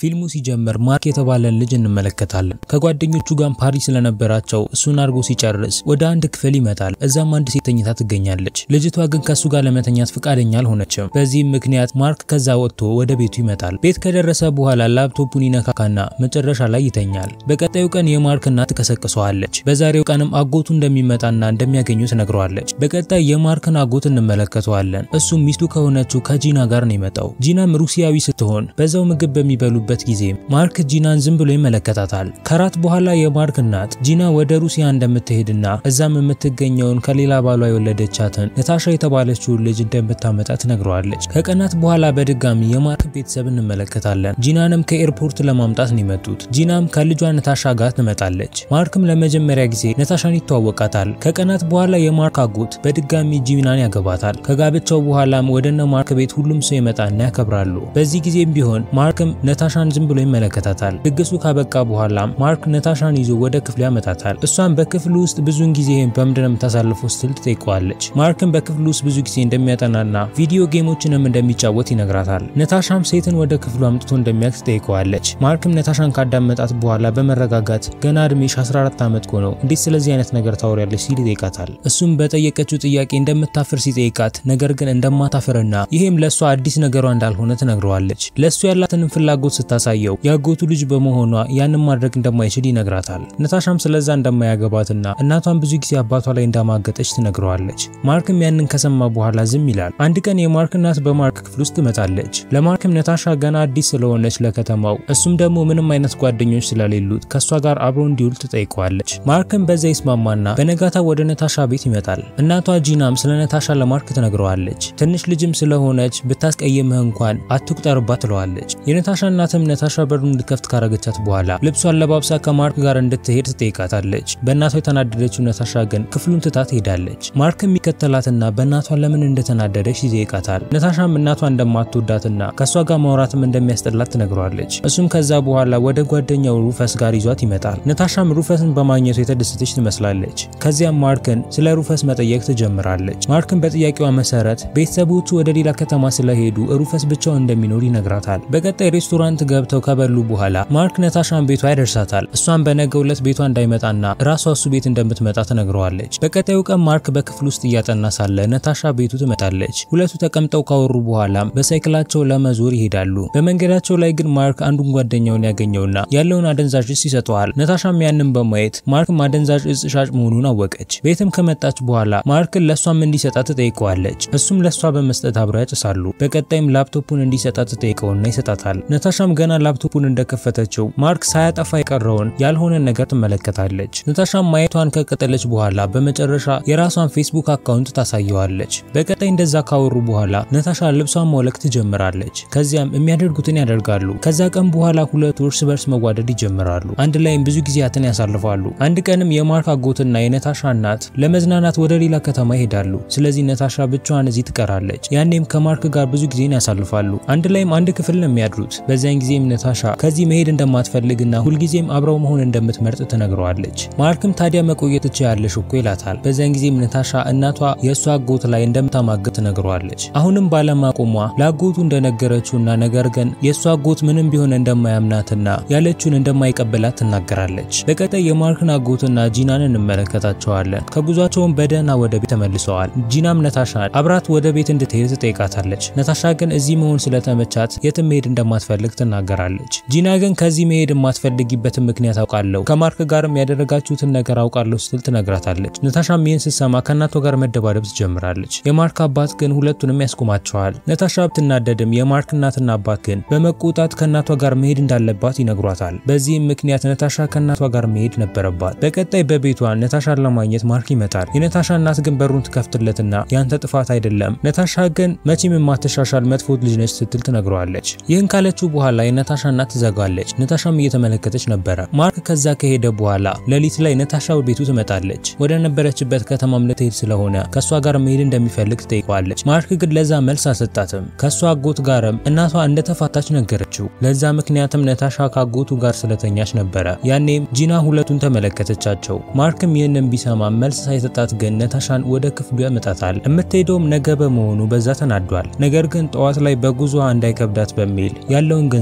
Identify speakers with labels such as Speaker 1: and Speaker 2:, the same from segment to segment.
Speaker 1: ፊልሙ ሲጀምር ማርክ የተባለን ልጅ እንመለከታለን። ከጓደኞቹ ጋር ፓሪስ ስለነበራቸው እሱን አድርጎ ሲጨርስ ወደ አንድ ክፍል ይመጣል። እዛም አንድ ሴት ተኝታ ትገኛለች። ልጅቷ ግን ከሱ ጋር ለመተኛት ፈቃደኛ አልሆነችም። በዚህም ምክንያት ማርክ ከዛ ወጥቶ ወደ ቤቱ ይመጣል። ቤት ከደረሰ በኋላ ላፕቶፑን ይነካካና መጨረሻ ላይ ይተኛል። በቀጣዩ ቀን የማርክ እናት ትቀሰቅሰዋለች። በዛሬው ቀንም አጎቱ እንደሚመጣና እንደሚያገኙ ትነግረዋለች። በቀጣይ የማርክን አጎት እንመለከተዋለን። እሱም ሚስቱ ከሆነችው ከጂና ጋር ነው የመጣው። ጂናም ሩሲያዊ ስትሆን በዛው ምግብ በሚበሉበት ጊዜ ማርክ ጂናን ዝም ብሎ ይመለከታታል። ከራት በኋላ የማርክ እናት ጂና ወደ ሩሲያ እንደምትሄድና እዛም የምትገኘውን ከሌላ ባሏ የወለደቻትን ነታሻ የተባለችውን ልጅ እንደምታመጣ ትነግረዋለች። ከቀናት በኋላ በድጋሚ የማርክ ቤተሰብ እንመለከታለን። ጂናንም ከኤርፖርት ለማምጣት ነው የመጡት። ጂናም ከልጇ ነታሻ ጋር ትመጣለች። ማርክም ለመጀመሪያ ጊዜ ነታሻን ይተዋወቃታል። ከቀናት በኋላ የማርክ አጎት በድጋሚ ጂናን ያገባታል። ከጋብቻው በኋላም ወደነ ማርክ ቤት ሁሉም ሰው ይመጣና ያከብራሉ። በዚህ ጊዜም ቢሆን ማርክም ነታሻን ዝም ብሎ ይመለከታታል። ድግሱ ካበቃ በኋላም ማርክ ነታሻን ይዞ ወደ ክፍሉ ያመጣታል። እሷም በክፍሉ ውስጥ ብዙውን ጊዜ በምንድን ነው የምታሳልፈው ስትል ትጠይቀዋለች። ማርክም በክፍሉ ውስጥ ብዙ ጊዜ እንደሚያጠናና ቪዲዮ ጌሞችንም እንደሚጫወት ይነግራታል። ነታሻም ሴትን ወደ ክፍሉ አምጥቶ እንደሚያውቅ ትጠይቀዋለች። ማርክም ነታሻን ካዳመጣት በኋላ በመረጋጋት ገና እድሜሽ 14 ዓመት ሆነው እንዴት ስለዚህ አይነት ነገር ታወሪያለች ሲል ይጠይቃታል። እሱም በጠየቀችው ጥያቄ እንደምታፍር ሲጠይቃት ነገር ግን እንደማታፍርና ይሄም ለእሷ አዲስ ነገሯ እንዳልሆነ ትነግረዋለች። ለእሱ ያላትንም ፍላጎት ስታሳየው የአጎቱ ልጅ በመሆኗ ያንን ማድረግ እንደማይችል ይነግራታል። ነታሻም ስለዛ እንደማያገባትና እናቷን ብዙ ጊዜ አባቷ ላይ እንዳማገጠች ትነግረዋለች። ማርክም ያንን ከሰማ በኋላ ዝም ይላል። አንድ ቀን የማርክ እናት በማርክ ክፍል ውስጥ ትመጣለች። ለማርክም ነታሻ ገና አዲስ ስለሆነች ለከተማው እሱም ደግሞ ምንም አይነት ጓደኞች ስለሌሉት ከእሷ ጋር አብሮ እንዲውል ትጠይቀዋለች። ማርክም በዛ ይስማማና በነጋታ ወደ ነታሻ ቤት ይመጣል። እናቷ ጂናም ስለ ነታሻ ለማርክ ትነግረዋለች። ትንሽ ልጅም ስለሆነች ብታስቀይምህ እንኳን አትቁጠርባት ትለዋለች። የነታሻ እናትም ነታሻ በሩን እንድከፍት ካረገቻት በኋላ ልብሷን ለባብሳ ከማርክ ጋር እንድትሄድ ትጠይቃታለች። በእናቷ የተናደደችው ነታሻ ግን ክፍሉን ትታ ትሄዳለች። ማርክም የሚከተላትና በእናቷ ለምን እንደተናደደች ይጠይቃታል። ነታሻም እናቷ እንደማትወዳትና ከእሷ ጋር ማውራትም እንደሚያስጠላት ትነግረዋለች። እሱም ከዛ በኋላ ወደ ጓደኛው ሩፈስ ጋር ይዟት ይመጣል። ነታሻም ሩፈስን በማግኘቱ የተደሰተች ትመስላለች። ከዚያም ማርክን ስለ ሩፈስ መጠየቅ ትጀምራለች። ማርክን በጥያቄዋ መሰረት ቤተሰቦቹ ወደ ሌላ ከተማ ስለሄዱ ሩፈስ ብቻውን እንደሚኖር ይነግራታል። በቀጣይ ሬስቶራንት ገብተው ከበሉ በኋላ ማርክ ነታሻን ቤቷ ያደርሳታል። እሷም በነገው ዕለት ቤቷ እንዳይመጣና ራሷ እሱ ቤት እንደምትመጣ ትነግረዋለች። በቀጣዩ ቀን ማርክ በክፍል ውስጥ እያጠና ሳለ ነታሻ ቤቱ ትመጣለች። ሁለቱ ተቀምጠው ካወሩ በኋላም በሳይክላቸው ለመዞር ይሄዳሉ። በመንገዳቸው ላይ ግን ማርክ አንዱን ጓደኛውን ያገኘውና ያለውን አደንዛዥ እጽ ይሰጠዋል። ነታሻም ያንን በማየት ማርክ አደንዛዥ እጽ ሻጭ መሆኑን አወቀች። ቤትም ከመጣች በኋላ ማርክን ለእሷም እንዲሰጣት ትጠይቀዋለች። እሱም ለእሷ በመስጠት አብረው ያጭሳሉ። በቀጣይም ላፕቶፑን እንዲሰጣት ትጠይቀውና ይሰጣታል። ነታሻም ገና ላፕቶፑን እንደከፈተችው ማርክ ሳያጠፋ የቀረውን ያልሆነ ነገር ትመለከታለች። ነታሻም ማየቷን ከቀጠለች በኋላ በመጨረሻ የራሷን ፌስቡክ አካውንት ታሳየዋለች። በቀጣይ እንደዛ ካወሩ በኋላ ነታሻ ልብሷን ማውለቅ ትጀምራለች። ከዚያም የሚያደርጉትን ያደርጋሉ። ከዛ ቀን በኋላ ሁለቱ እርስ በርስ መዋደድ ይጀምራሉ። አንድ ላይም ብዙ ጊዜያትን ያሳልፋሉ። አንድ ቀንም የማርክ አጎትና የነታሻ እናት ለመዝናናት ወደ ሌላ ከተማ ይሄዳሉ። ስለዚህ ነታሻ ብቻዋን እዚህ ትቀራለች። ያኔም ከማርክ ጋር ብዙ ጊዜን ያሳልፋሉ። አንድ ላይም አንድ ክፍል ነው የሚያድሩት። በዚያን ጊዜም ነታሻ ከዚህ መሄድ እንደማትፈልግና ሁልጊዜም አብረው መሆን እንደምትመርጥ ትነግረዋለች። ማርክም ታዲያ መቆየት ትችያለሽ እኮ ይላታል። በዚያን ጊዜም ነታሻ እናቷ የእሷ አጎት ላይ እንደምታማግጥ ትነግረዋለች። አሁንም ባለማቆሟ ለአጎቱ እንደነገረችውና ነገር ግን የእሷ አጎት ምንም ቢሆን እንደማያምናትና ያለችውን እንደማይቀበላት ትናገራለች። በቀጣይ የማርክን አጎትና ጂናን እንመለከታቸዋለን። ከጉዟቸውም በደህና ወደ ቤት ተመልሰዋል። ጂናም ነታሻን አብራት ወደ ቤት እንድትሄድ ትጠይቃታለች። ነታሻ ግን እዚህ መሆን ስለተመቻት የትም መሄድ እንደማትፈልግ ትናገራለች። ጂና ግን ከዚህ መሄድ የማትፈልጊበትን ምክንያት አውቃለሁ፣ ከማርክ ጋርም ያደረጋችሁትን ነገር አውቃለሁ ስትል ትነግራታለች። ነታሻም ይህን ስትሰማ ከእናቷ ጋር መደባደብ ትጀምራለች። የማርክ አባት ግን ሁለቱንም ያስቆማቸዋል። ነታሻ ብትናደድም የማርክ እናትና አባት ግን በመቆጣት ከእናቷ ጋር መሄድ እንዳለባት ይነግሯታል። በዚህም ምክንያት ነታሻ ከእናቷ ጋር መሄድ ነበረባት። በቀጣይ በቤቷ ነታሻን ለማግኘት ማርክ ይመጣል። የነታሻ እናት ግን በሩን ትከፍትለትና ያንተ ጥፋት አይደለም፣ ነታሻ ግን መቼም የማትሻሻል መጥፎ ልጅ ነች ስትል ትነግረዋለች። ይህን ካለችው በኋላ የነታሻ እናት ትዘጋለች። ነታሻም እየተመለከተች ነበረ። ማርክ ከዛ ከሄደ በኋላ ሌሊት ላይ ነታሻ ቤቱ ትመጣለች። ወደ ነበረችበት ከተማም ልትሄድ ስለሆነ ከእሷ ጋር መሄድ እንደሚፈልግ ትጠይቀዋለች። ማርክ ግን ለዛ መልስ አልሰጣትም። ከእሷ አጎት ጋርም እናቷ እንደተፋታች ነገረችው። ለዛ ምክንያትም ነታሻ ከአጎቱ ጋር ስለተኛች ነበረ። ያኔም ጂና ሁለቱን ተመለከተቻቸው። ማርክም ይህንን ቢሰማ መልስ ሳይሰጣት ግን ነታሻን ወደ ክፍሉ ያመጣታል። የምትሄደውም ነገ በመሆኑ በዛ ተናዷል። ነገር ግን ጠዋት ላይ በጉዞ እንዳይከብዳት በሚል ያለውን ገንዘብ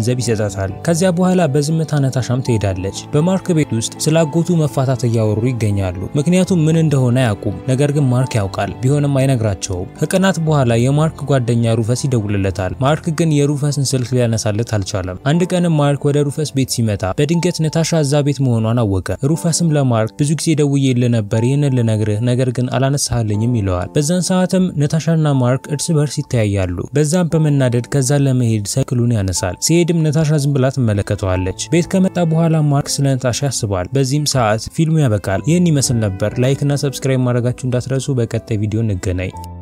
Speaker 1: ገንዘብ ይሰጣታል። ከዚያ በኋላ በዝምታ ነታሻም ትሄዳለች። በማርክ ቤት ውስጥ ስለ አጎቱ መፋታት እያወሩ ይገኛሉ። ምክንያቱም ምን እንደሆነ አያውቁም። ነገር ግን ማርክ ያውቃል። ቢሆንም አይነግራቸውም። ከቀናት በኋላ የማርክ ጓደኛ ሩፈስ ይደውልለታል። ማርክ ግን የሩፈስን ስልክ ሊያነሳለት አልቻለም። አንድ ቀንም ማርክ ወደ ሩፈስ ቤት ሲመጣ በድንገት ነታሻ እዛ ቤት መሆኗን አወቀ። ሩፈስም ለማርክ ብዙ ጊዜ ደውዬልህ ነበር ይህንን ልነግርህ፣ ነገር ግን አላነሳልኝም ይለዋል። በዛን ሰዓትም ነታሻና ማርክ እርስ በርስ ይተያያሉ። በዛም በመናደድ ከዛ ለመሄድ ሳይክሉን ያነሳል። ሲሄድም ነታሻ ዝም ብላ ትመለከተዋለች። ቤት ከመጣ በኋላ ማርክ ስለ ነታሻ ያስባል። በዚህም ሰዓት ፊልሙ ያበቃል። ይህን ይመስል ነበር። ላይክ እና ሰብስክራይብ ማድረጋችሁ እንዳትረሱ። በቀጣይ ቪዲዮ እንገናኝ።